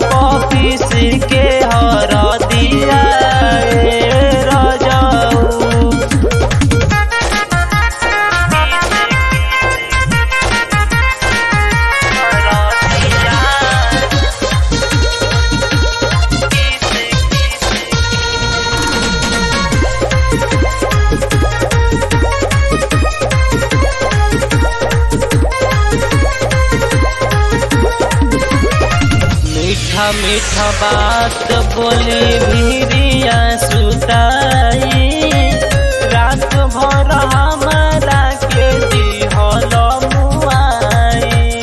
puppies के हर दिया ए रजऊ मीठा मीठा बात बोली भीरिया सुताई रात भर हमारा के दिहल मुआई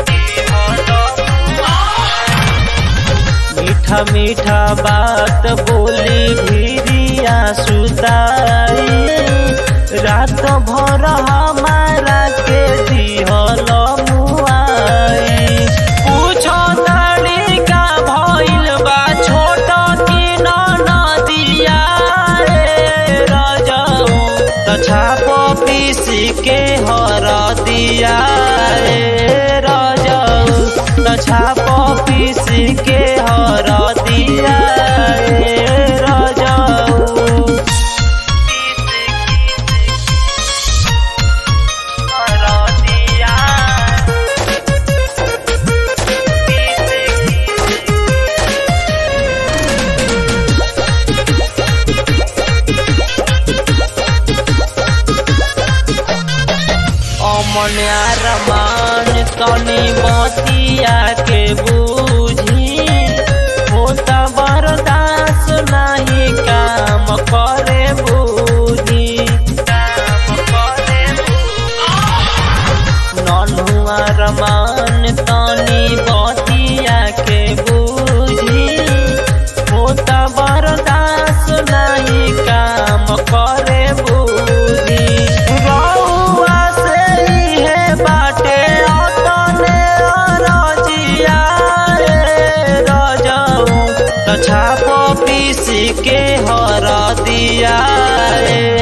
मीठा मीठा बात बोली भीरिया सुताई रात भर हमारा के दिहल मुआई पूछो ताड़ी का भइल बा छोट की नदिया रे रजऊ त छाप पीस के हर दिया रे रजऊ त छाप पीस के हर दिया रे रजऊ अमन अरमान तनी बतिया के बूझी होता बर्दाश्त नहीं काम करे बूझी नन्हु अरमान तनी बतिया के बूझी होता बर्दाश्त नहीं काम करे बूझी रउआ से इहे बाटे अतने रजिया रे रजऊ त छाप पीस के हर दिया रे